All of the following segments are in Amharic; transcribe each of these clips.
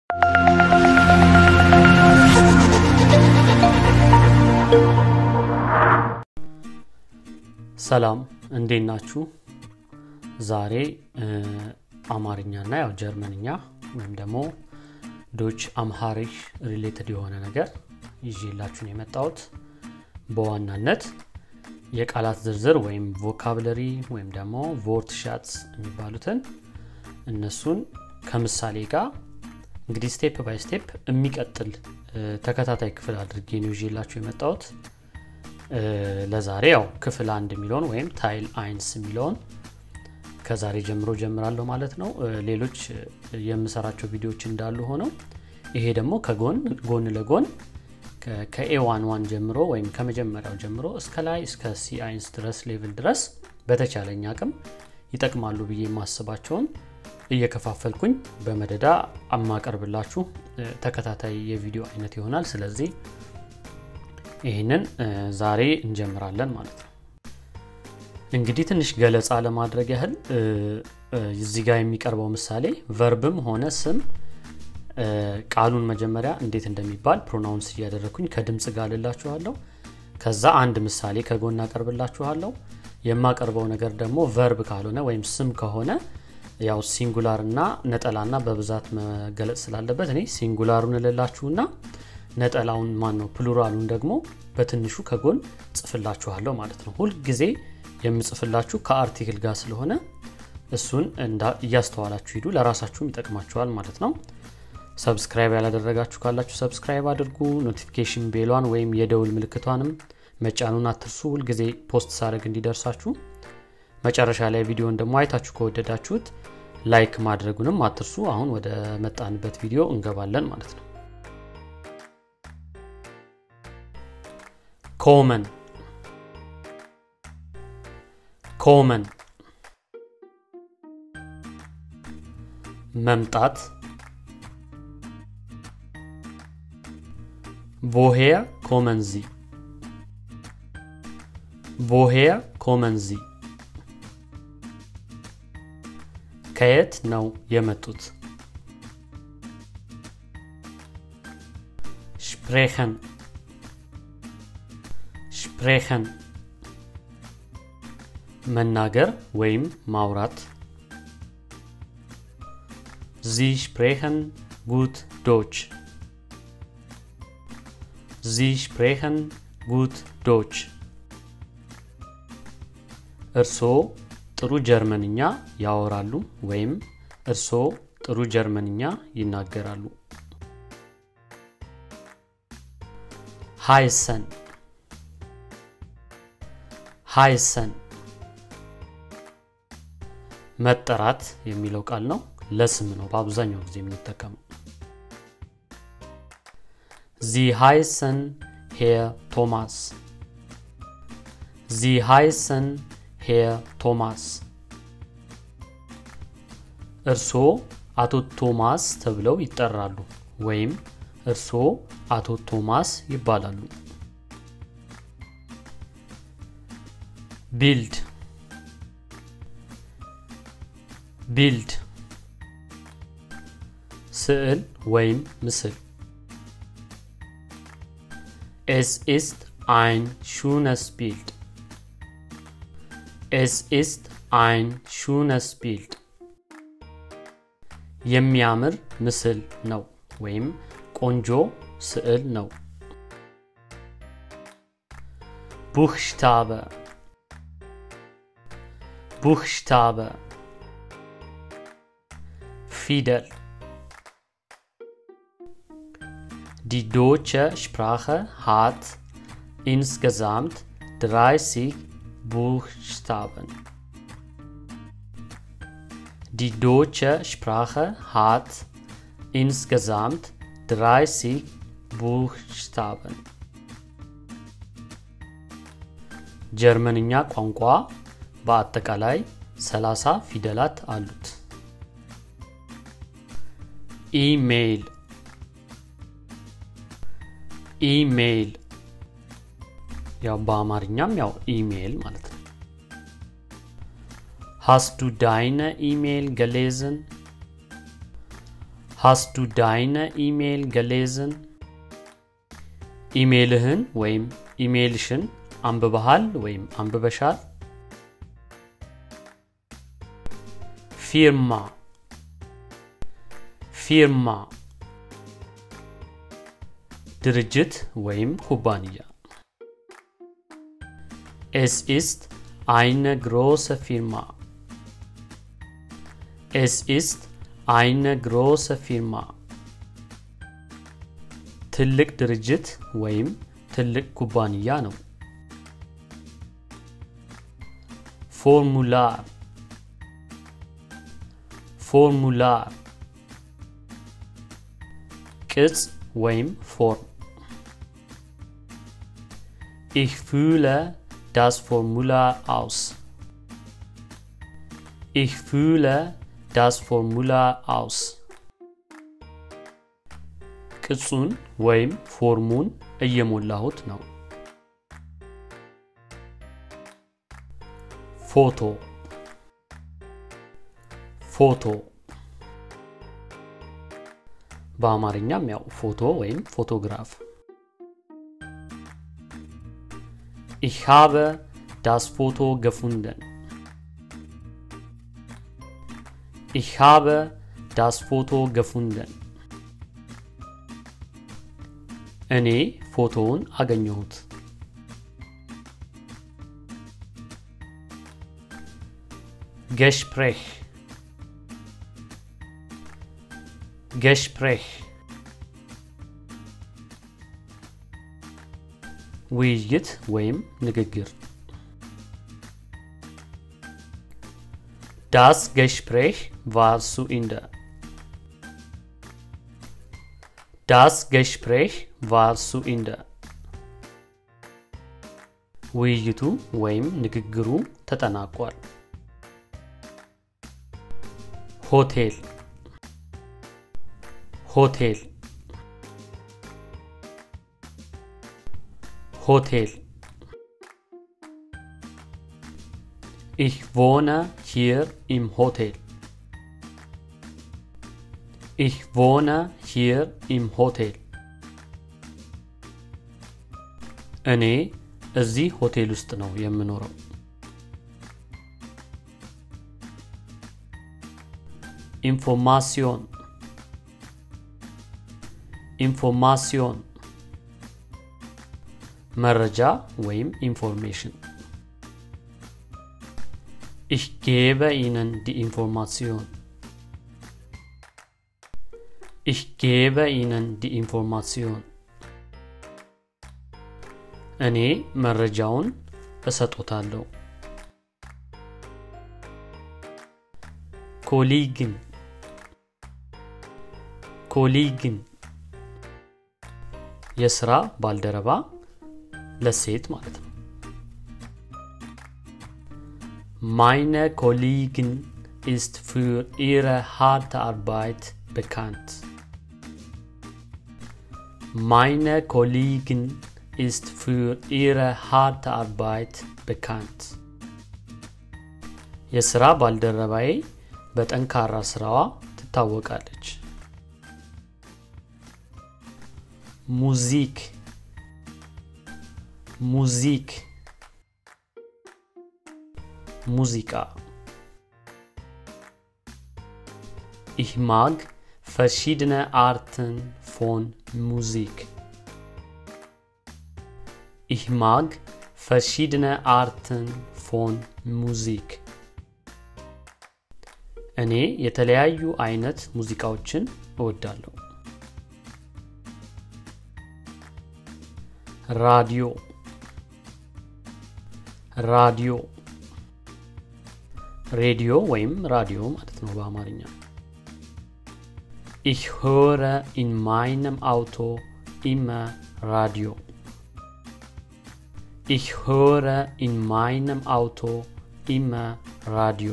ሰላም እንዴት ናችሁ? ዛሬ አማርኛና ያው ጀርመንኛ ወይም ደግሞ ዶች አምሃሪክ ሪሌትድ የሆነ ነገር ይዤላችሁን የመጣሁት በዋናነት የቃላት ዝርዝር ወይም ቮካብለሪ ወይም ደግሞ ቮርት ሻትስ የሚባሉትን እነሱን ከምሳሌ ጋር እንግዲህ ስቴፕ ባይ ስቴፕ የሚቀጥል ተከታታይ ክፍል አድርጌ ነው ይዤላችሁ የመጣሁት ለዛሬ ያው ክፍል አንድ የሚለውን ወይም ታይል አይንስ የሚለውን ከዛሬ ጀምሮ ጀምራለሁ ማለት ነው ሌሎች የምሰራቸው ቪዲዮዎች እንዳሉ ሆነው ይሄ ደግሞ ከጎን ጎን ለጎን ከኤ ዋን ዋን ጀምሮ ወይም ከመጀመሪያው ጀምሮ እስከ ላይ እስከ ሲ አይንስ ድረስ ሌቭል ድረስ በተቻለኝ አቅም ይጠቅማሉ ብዬ የማስባቸውን እየከፋፈልኩኝ በመደዳ አማቀርብላችሁ ተከታታይ የቪዲዮ አይነት ይሆናል ስለዚህ ይህንን ዛሬ እንጀምራለን ማለት ነው እንግዲህ ትንሽ ገለጻ ለማድረግ ያህል እዚህ ጋር የሚቀርበው ምሳሌ ቨርብም ሆነ ስም ቃሉን መጀመሪያ እንዴት እንደሚባል ፕሮናውንስ እያደረግኩኝ ከድምፅ ጋር ልላችኋለሁ ከዛ አንድ ምሳሌ ከጎን አቀርብላችኋለሁ የማቀርበው ነገር ደግሞ ቨርብ ካልሆነ ወይም ስም ከሆነ ያው ሲንጉላር እና ነጠላና በብዛት መገለጽ ስላለበት እኔ ሲንጉላሩን እልላችሁና ነጠላውን ማን ነው ፕሉራሉን ደግሞ በትንሹ ከጎን ጽፍላችኋለሁ ማለት ነው ሁልጊዜ የምጽፍላችሁ ከአርቲክል ጋር ስለሆነ እሱን እያስተዋላችሁ ሂዱ ለራሳችሁም ይጠቅማችኋል ማለት ነው ሰብስክራይብ ያላደረጋችሁ ካላችሁ ሰብስክራይብ አድርጉ ኖቲፊኬሽን ቤሏን ወይም የደውል ምልክቷንም መጫኑን አትርሱ ሁልጊዜ ፖስት ሳደርግ እንዲደርሳችሁ መጨረሻ ላይ ቪዲዮን ደግሞ አይታችሁ ከወደዳችሁት ላይክ ማድረጉንም አትርሱ አሁን ወደ መጣንበት ቪዲዮ እንገባለን ማለት ነው ኮመን ኮመን መምጣት woher kommen sie woher kommen sie ከየት ነው የመጡት sprechen sprechen መናገር ወይም ማውራት Sie sprechen gut Deutsch. Sie sprechen gut Deutsch. እርስዎ ጥሩ ጀርመንኛ ያወራሉ ወይም እርስዎ ጥሩ ጀርመንኛ ይናገራሉ። ሃይሰን ሃይሰን መጠራት የሚለው ቃል ነው ለስም ነው በአብዛኛው ጊዜ የምንጠቀመው ዚ ሃይሰን ሄር ቶማስ ዚ ሃይሰን ሄር ቶማስ እርስዎ አቶ ቶማስ ተብለው ይጠራሉ ወይም እርስዎ አቶ ቶማስ ይባላሉ ቢልድ ቢልድ ስዕል ወይም ምስል Es ist ein schönes Bild. Es ist ein schönes Bild. የሚያምር ምስል ነው ወይም ቆንጆ ስዕል ነው ቡክሽታበ ቡክሽታበ ፊደል Die deutsche Sprache hat insgesamt 30 Buchstaben. Die deutsche Sprache hat insgesamt 30 Buchstaben. ጀርመንኛ ቋንቋ በአጠቃላይ 30 ፊደላት አሉት። ኢሜይል ኢሜይል ያው በአማርኛም ያው ኢሜይል ማለት ነው Hast du deine E-Mail gelesen? Hast du deine E-Mail gelesen? ኢሜልህን ወይም ኢሜልሽን አንብበሃል ወይም አንብበሻል? ፊርማ ፊርማ ድርጅት ወይም ኩባንያ Es ist eine große Firma. Es ist eine große Firma. ትልቅ ድርጅት ወይም ትልቅ ኩባንያ ነው። ፎርሙላር ፎርሙላር ቅጽ ወይም ፎርም Ich fühle das Formular aus. Ich fühle das Formular aus. ቅጹን ወይም ፎርሙን እየሞላሁት ነው። ፎቶ ፎቶ በአማርኛም ያው ፎቶ ወይም ፎቶግራፍ Ich habe das Foto gefunden. Ich habe das Foto gefunden. እኔ ፎቶውን አገኘሁት። ገሽፕሬህ ገሽፕሬህ ውይይት ወይም ንግግር Das Gespräch war zu Ende. Das Gespräch war zu Ende. ውይይቱ ወይም ንግግሩ ተጠናቋል። ሆቴል ሆቴል ሆቴል Ich wohne hier im Hotel. Ich wohne hier im Hotel. እኔ እዚህ ሆቴል ውስጥ ነው የምኖረው። ኢንፎርማሲዮን ኢንፎርማሲዮን መረጃ ወይም ኢንፎርሜሽን Ich gebe Ihnen die Information. Ich gebe Ihnen die Information. እኔ መረጃውን እሰጦታለሁ። ኮሊግን ኮሊግን የስራ ባልደረባ ለሴት ማለት ነው። Meine Kollegin ist für ihre harte Arbeit bekannt. Meine Kollegin ist für ihre harte Arbeit bekannt. የስራ ባልደረባዬ በጠንካራ ስራዋ ትታወቃለች። ሙዚክ ሙዚክ ሙዚቃ Ich mag verschiedene Arten von Musik. Ich mag verschiedene Arten von Musik. እኔ የተለያዩ አይነት ሙዚቃዎችን እወዳለሁ። ራዲዮ ራዲዮ ሬዲዮ ወይም ራዲዮ ማለት ነው በአማርኛ። Ich höre in meinem Auto immer Radio. Ich höre in meinem Auto immer Radio.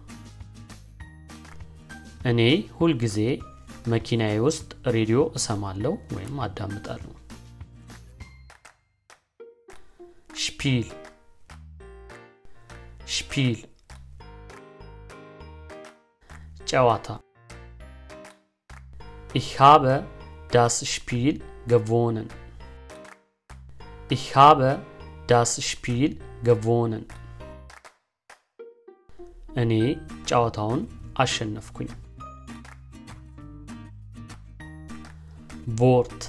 እኔ ሁልጊዜ መኪናዬ ውስጥ ሬዲዮ እሰማለሁ ወይም አዳምጣለሁ። ሽፒል ሽፒል ጨዋታ Ich habe das Spiel gewonnen. Ich habe das Spiel gewonnen. እኔ ጨዋታውን አሸነፍኩኝ። Wort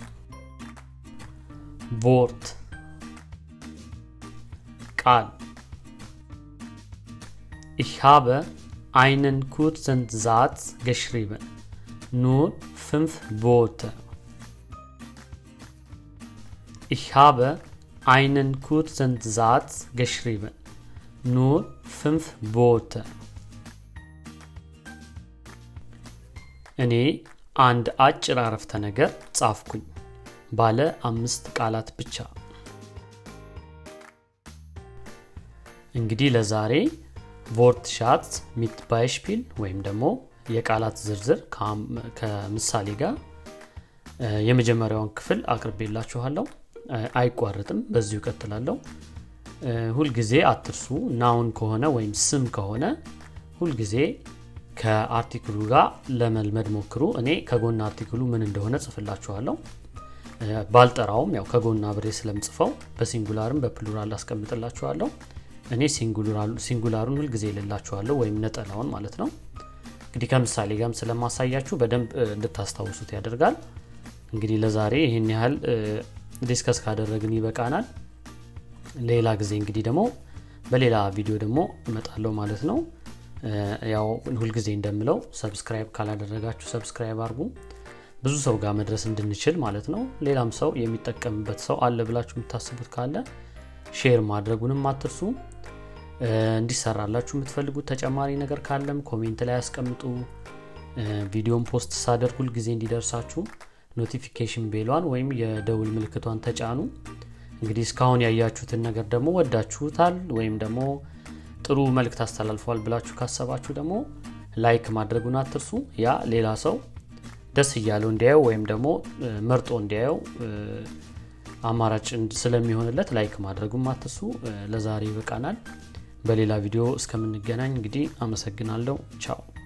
Wort ቃል Ich habe einen kurzen Satz geschrieben. Nur fünf Worte. Ich habe einen kurzen Satz geschrieben. Nur fünf Worte. እኔ አንድ አጭር አረፍተ ነገር ጻፍኩኝ ባለ አምስት ቃላት ብቻ። እንግዲህ ለዛሬ ቮርት ሻት ሚት ባይሽፒል ወይም ደግሞ የቃላት ዝርዝር ከምሳሌ ጋር የመጀመሪያውን ክፍል አቅርቤላችኋለሁ። አይቋረጥም፣ በዚሁ እቀጥላለሁ። ሁልጊዜ አትርሱ። ናውን ከሆነ ወይም ስም ከሆነ ሁልጊዜ ከአርቲክሉ ጋር ለመልመድ ሞክሩ። እኔ ከጎን አርቲክሉ ምን እንደሆነ ጽፍላችኋለሁ። ባልጠራውም ያው ከጎን አብሬ ስለምጽፈው በሲንጉላርም በፕሉራል አስቀምጥላችኋለሁ። እኔ ሲንጉላሩን ሁልጊዜ ይልላችኋለሁ ወይም ነጠላውን ማለት ነው። እንግዲህ ከምሳሌ ጋርም ስለማሳያችሁ በደንብ እንድታስታውሱት ያደርጋል። እንግዲህ ለዛሬ ይህን ያህል ዲስከስ ካደረግን ይበቃናል። ሌላ ጊዜ እንግዲህ ደግሞ በሌላ ቪዲዮ ደግሞ እመጣለሁ ማለት ነው። ያው ሁልጊዜ እንደምለው ሰብስክራይብ ካላደረጋችሁ ሰብስክራይብ አድርጉ፣ ብዙ ሰው ጋር መድረስ እንድንችል ማለት ነው። ሌላም ሰው የሚጠቀምበት ሰው አለ ብላችሁ የምታስቡት ካለ ሼር ማድረጉንም አትርሱ። እንዲሰራላችሁ የምትፈልጉት ተጨማሪ ነገር ካለም ኮሜንት ላይ ያስቀምጡ። ቪዲዮን ፖስት ሳደርግ ሁልጊዜ እንዲደርሳችሁ ኖቲፊኬሽን ቤሏን ወይም የደውል ምልክቷን ተጫኑ። እንግዲህ እስካሁን ያያችሁትን ነገር ደግሞ ወዳችሁታል ወይም ደግሞ ጥሩ መልእክት አስተላልፈዋል ብላችሁ ካሰባችሁ ደግሞ ላይክ ማድረጉን አትርሱ። ያ ሌላ ሰው ደስ እያለው እንዲያየው ወይም ደግሞ መርጦ እንዲያየው አማራጭ ስለሚሆንለት ላይክ ማድረጉን አትርሱ። ለዛሬ ይበቃናል። በሌላ ቪዲዮ እስከምንገናኝ እንግዲህ አመሰግናለሁ። ቻው